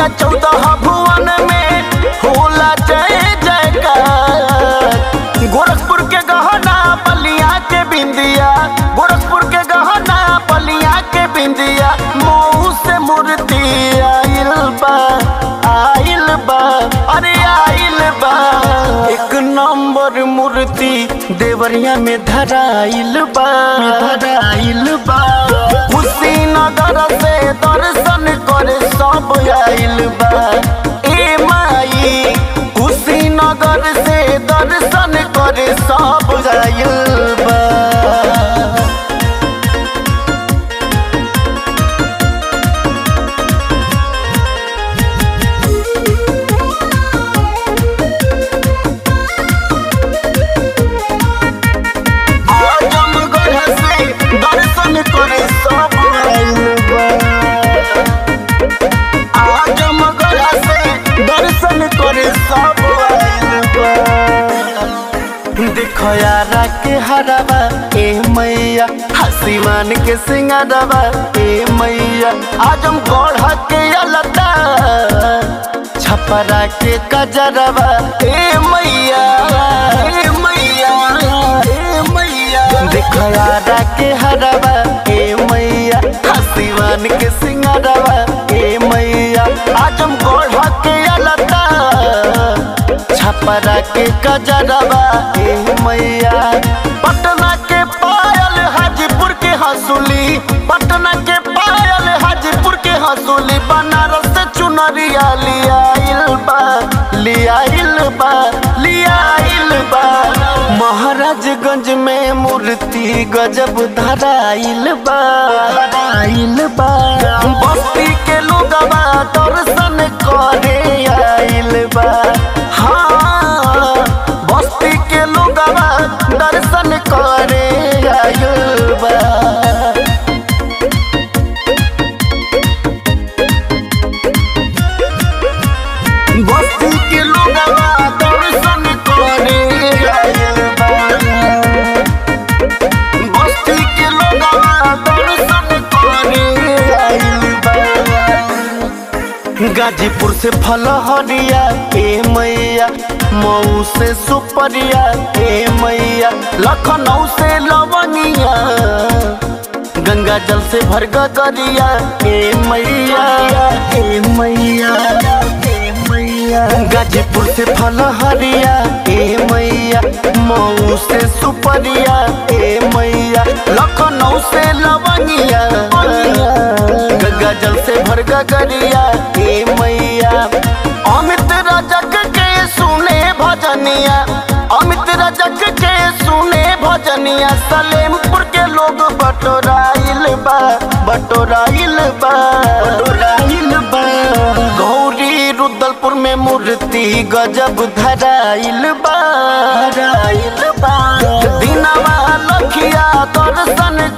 मैया चौदह भुवन में होला जय जयकार गोरखपुर के गहना बलिया के बिंदिया गोरखपुर के गहना बलिया के बिंदिया मऊ से मूर्ति आइल बा आइल बा अरे आइल बा एक नंबर मूर्ति देवरिया में धराइल बा धराइल बा कुशीनगर से दर्शन करे सब आइल बा ए माई कुशीनगर से दर्शन करे सब आइल बा आजमगढ़ से दर्शन करे सब आइल बा आजमगढ़ से दर्शन करे सब आइल बा देखो यारा के हरावा ए मैया हसीमान के सिंगारवा ए मैया आजम गढ़ के अलता छपरा के कजरवा ए मैया ए मैया ए मैया देखो यारा के हरावा ए मैया हसीमान के सिंगारवा ए मैया आजम गढ़ के अलता छपरा के कजरवा ए मैया पटना के पायल हाजीपुर के हंसुली पटना के पायल हाजीपुर के हंसुली बनारस से चुनरिया लियाइल बा लियाइल बा लियाइल बा महाराजगंज में मूर्ति गजब धराइल बा धराइल बा बस्ती के लोगवा दर्शन करे आइल बा हाँ बस्ती के लोगवा दर्शन करे आइल बा बस्ती के लोगवा दर्शन करे आइल बा बस्ती के लोगवा दर्शन करे आइल बा गाजीपुर से फलहरिया ए मैया मऊ से सुपरिया ए मैया लखनऊ से लवनिया गंगा जल से भर गगरिया ए मैया ए मैया ए मैया गाजीपुर से फलहरिया ए मैया मऊ से सुपरिया ए मैया लखनऊ से लवनिया गंगा जल से भर गगरिया ए मैया अमित रजक के सुने भजनिया अमित रजक के सुने भजनिया सलेमपुर के लोग बटोराइल बा बटोराइल बा बटोराइल बा गौरी रुदलपुर में मूर्ति गजब धराइल बा धराइल बा दिनवा लखिया दर्शन